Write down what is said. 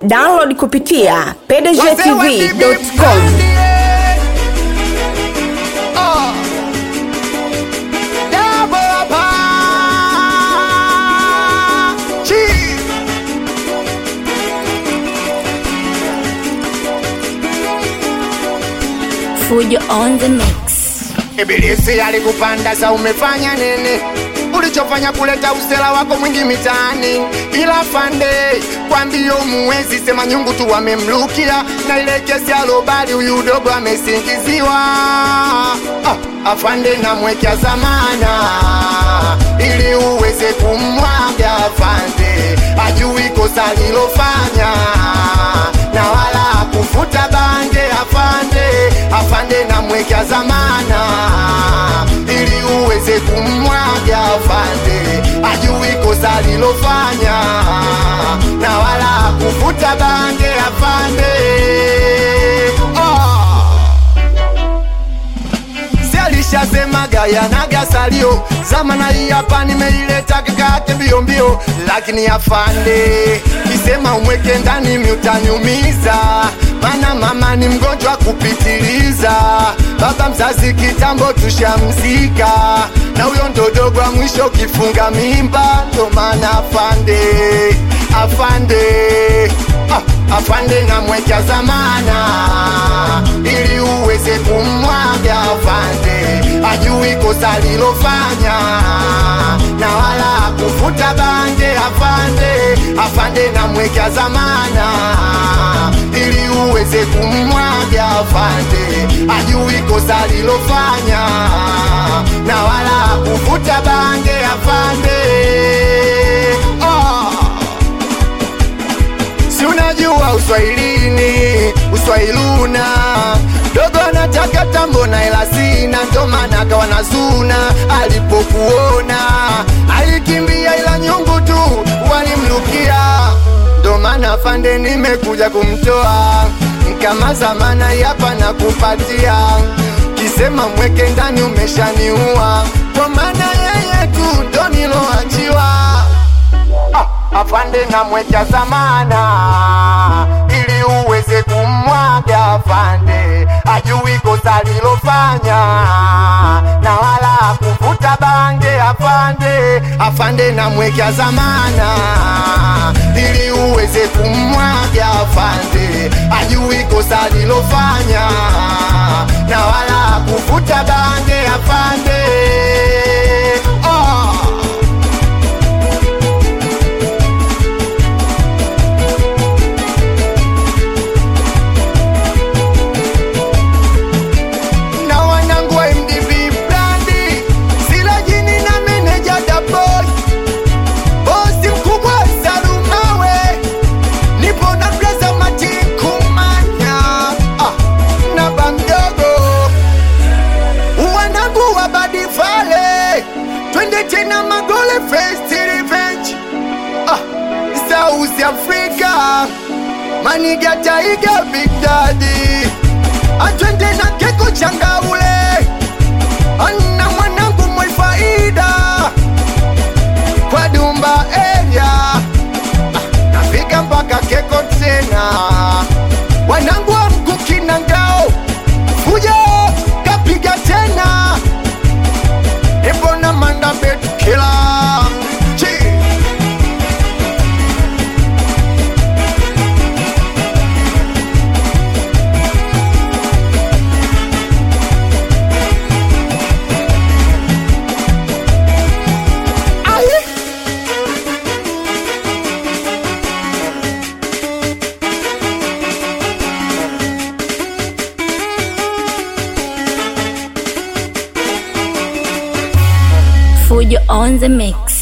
download kupitia pdgtv.com Fujo on the mix. Ibilisi alikupanda sa umefanya nini? Ulichofanya kuleta usela wako mwingi mitaani, ila fande kwa mbio muwezi sema nyungu tu wamemlukia, na ile kesi ya Robali huyu dogo amesingiziwa. Ah, afande namwekea zamana ili uweze kumwaga afande, ajui kosa lilofanya na wala kufuta bange afande, afande namwekea zamana ili uweze kumwaga afande, ajui kosa lilofanya na wala kufuta bange afande. Oh. Si alishasemaga yanaga salio zamana hii hapa nimeileta kakake mbio mbio, lakini afande kisema umweke ndani miutaniumiza, mana mama ni mgonjwa kupitiliza, baba mzazi kitambo tushamzika, na huyo ndo dogo wa mwisho kifunga mimba, ndo maana afande afande ah, afande namwekea zamana ili uweze kumwaga afande, ajui kosa lilofanya na wala kufuta bange afande, afande namwekea zamana ili uweze kumwaga afande, ajui kosa lilofanya na wala kufuta bange afande oh. Si unajua uswahilini uswahiluna dogo anataka tambo na ela sina, ndo maana akawa na zuna. Alipokuona alikimbia, ila nyungu tu walimlukia, ndo maana fande nimekuja kumtoa kama zamana yapa na kupatia kisema mweke ndani umeshaniua, kwa maana yeye tu ndo niloachiwa Ah, afande namweka zamana ili uweze kumwaga afande, ajui kosa lilofanya na wala kuvuta bange afande, afande namweka zamana ili uweze kumwaga afande, ajui kosa lilofanya na wala kuvuta bange afande oh. na wanangu wa MDB Blandi, Sila Jini na meneja Daboy, bosi mkubwa Salumawe, nipo na Blaza Mati Kumanya ah, na Bamdogo, wanangu wa Badi Vale, twende tena Magole First Revenge ah, South Africa, Maniga Taiga Big Daddy atwende na keko changaule ana mwanangu mwefaida kwa dumba area Ah, nafika mpaka keko tena wanangu wa mkuki na ngao kuja kapiga tena ebona manda betkila Aye. Fujo on the mix.